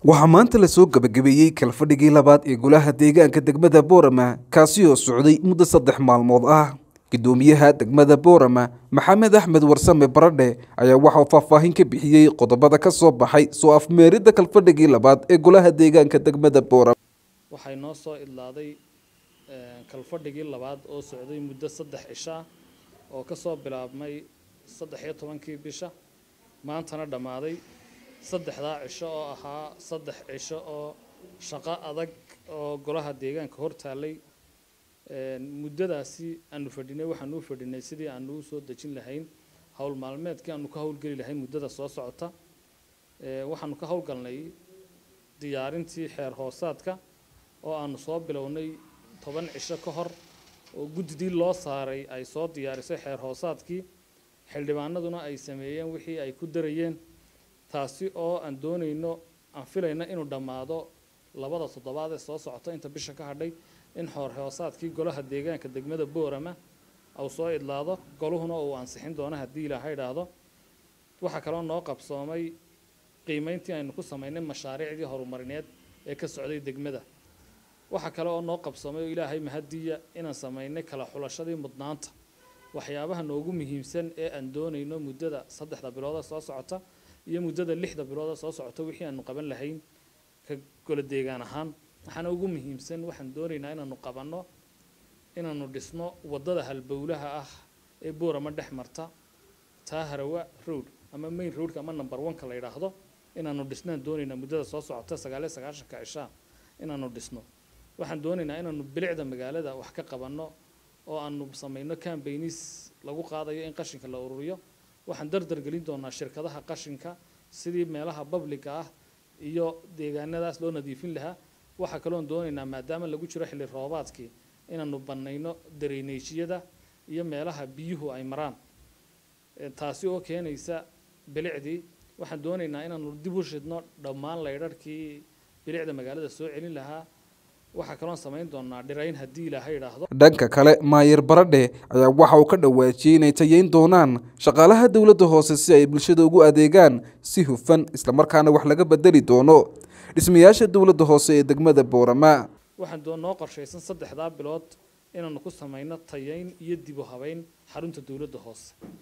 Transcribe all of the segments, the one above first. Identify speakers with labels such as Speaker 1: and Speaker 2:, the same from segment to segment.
Speaker 1: waxaa maanta lasoo gabagabeeyey kalfadhigii labaad ee golaha deegaanka degmada boorama kaasi oo socday muddo saddex maalmood ah gudoomiyaha degmada boorama maxamed axmed warsame baradhe ayaa waxauu faahfaahin ka bixiyey qodobada ka soo baxay soo afmeeridda kalfadhigii labaad ee golaha deegaanka degmada boorama
Speaker 2: waxay noo soo idlaaday kalfadhigii labaad oo socday muddo saddex cisho ah oo kasoo bilaabmay saddex iyo tobankii bisha maantana dhammaaday saddexdaa cisho oo ahaa saddex cisho oo shaqo adag oo golaha deegaanka hor taallay muddadaasi aanu fadhinay waxaanu u fadhinay sidii aanu u soo dejin lahayn howl maalmeedkii aanu ka howlgeli lahayn muddada soo socota waxaanu ka howlgalnay diyaarintii xeer hoosaadka oo aanu soo bilownay toban cisho ka hor oo guddidii loo saaray ay soo diyaarisay xeer hoosaadkii xildhibaanaduna ay sameeyeen wixii ay ku darayeen taasi oo aan doonayno aan filayno inuu dhammaado labada toddobaad ee soo socota inta bisha ka hadhay in xoor hoosaadkii golaha deegaanka degmada boorama uu soo idlaado goluhuna uu ansixin doono haddii ilaaha idhaahdo waxaa kaloo noo qabsoomay qiimeyntii aynu ku samaynay mashaariicdii horumarineed ee ka socday degmada waxaa kale oo noo qabsoomay oo ilaahay mahadiya inaan samaynay kala xulashadii mudnaanta waxyaabaha noogu muhiimsan ee aan doonayno muddada saddexda bilooda soo socota iyo muddada lixda bilooda soo socota wixii aanu qaban lahayn ka golo deegaan ahaan waxaana ugu muhiimsan waxaan doonaynaa inaanu qabanno inaanu dhisno waddada halbowlaha ah ee boorama dhex marta taa harawa road ama main roadka ama number one-ka la yidhaahdo inaanu dhisnaan doonaynaa muddada soo socota sagaaliyo sagaashanka cishaa inaanu dhisno waxaan doonaynaa inaanu bilicda magaalada wax ka qabanno oo aanu samayno cambaynis lagu qaadayo in qashinka la ururiyo waxaan dardar gelin doonaa shirkadaha qashinka sidii meelaha babliga ah iyo deegaanadaas loo nadiifin lahaa waxaa kaloon doonaynaa maadaama lagu jiro xilli roobaadkii inaanu bannayno dareyneejiyada iyo meelaha biyuhu ay maraan taasi oo keenaysa bilicdii waxaan doonaynaa inaanu dib u shidno dhammaan laydharhkii bilicda magaalada soo celin lahaa waxaa kaloon samayn doonaa dhirayn haddii ilaaha idhaahdo
Speaker 1: dhanka kale maayir baradhe ayaa waxa uu ka dhawaajiyey inay tayeyn doonaan shaqaalaha dowladda hoose si ay bulshada ugu adeegaan si hufan islamarkaana wax laga bedeli doono dhismayaasha dowladda hoose ee degmada boorama
Speaker 2: waxaan doo noo qorshaysan saddexdaa bilood inaanu ku samayno tayeyn iyo dib u habeyn xarunta dowladda hoose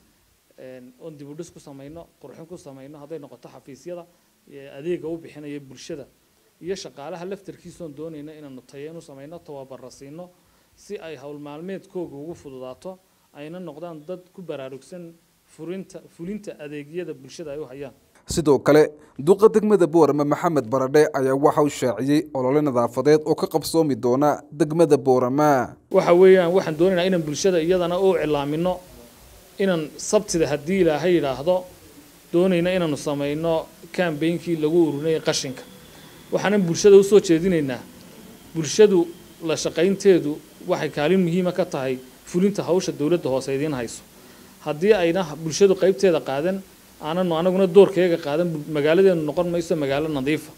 Speaker 2: oon dib u dhis ku samayno qurxin ku samayno hadday noqoto xafiisyada adeega u bixinaya bulshada iyo shaqaalaha laftarkiisoon doonayna inaanu tayeyn u samayno tababara siino si ay howl maalmeedkooga ugu fududaato ayna noqdaan dad ku baraarugsan furinta fulinta adeegyada bulshada ay u hayaan
Speaker 1: sidoo kale duqa degmada boorama maxamed baradhe ayaa waxa uu shaaciyey olole nadaafadeed oo ka qabsoomi doona degmada boorama
Speaker 2: waxa weeyaan waxaan doonaynaa inaan bulshada iyadana u cilaamino inaan sabtida haddii ilaahay yidhaahdo doonayna inaanu samayno kambeynkii lagu ururinayay qashinka waxaanan bulshada usoo jeedinaynaa bulshadu la shaqaynteedu waxay kaalin muhiima ka tahay fulinta hawsha dowladda hoose idiin hayso haddii ayna bulshadu qaybteeda qaadan aananu anaguna doorkeega qaadan magaaladeenu noqon mayso magaalo nadiifa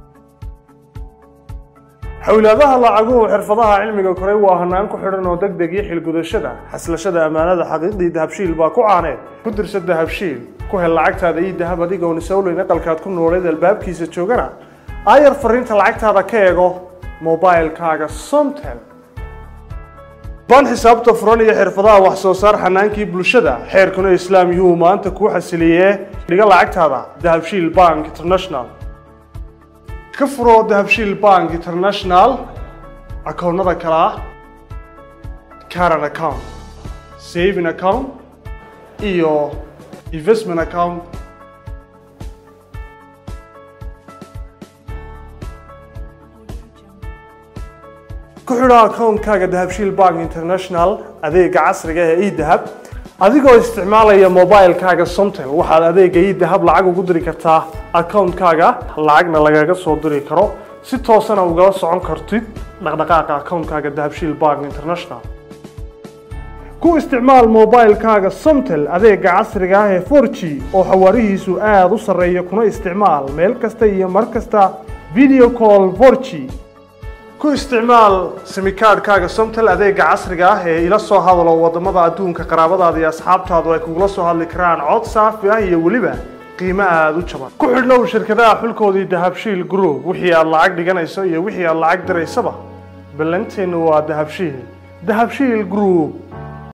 Speaker 3: xowlaadaha lacaguhu xirfadaha cilmiga koray waa hanaan ku xidhan oo deg deg iyo xilgudashada xaslashada ammaanada xaqiiqdii dahabshiil baa ku caaneed ku dirsa dahabshiil ku hel lacagtaada iyo dahab adigoon isowleyn aqalkaad ku nooleed albaabkiisa joogana aayar fariinta lacagtaada ka eego mobilkaaga somtel ban xisaabta furan iyo xirfadaha wax soo saar xanaankii bulshada xeerkuna islaam yuhu maanta kuu xasiliyee dhiga lacagtaada dahabshiil bank international ka furo dahabshiil bank international akoonnada kale ah caran account saving account iyo investment account ku xidho akoonkaaga dahabshiil bank international adeega casriga ee edahab adigoo isticmaalaya mobilkaaga somtel waxaad adeega edahab lacag ugu diri kartaa akoonkaaga lacagna lagaga soo diri karo si toosana ugala socon kartid dhaqdhaqaaqa akoonkaaga dahabshiil bank international ku isticmaal mobilkaaga somtel adeega casriga ah ee 4g oo xawaarihiisu aada u sarreeya kuna isticmaal meel kasta iyo mar kasta video call 4g ku isticmaal simikaadhkaaga somtel adeega casriga ah ee ila soo hadalo wadamada adduunka qaraabadaada iyo asxaabtaadu ay kugula soo hadli karaan cod saafi ah iyo weliba qiimo aada u jaban ku xidhnow shirkadaha xulkoodii dahabshiil group wixii aad lacag dhiganayso iyo wixii aad lacag diraysaba ballanteennu waa dahabshiil dahabshiil group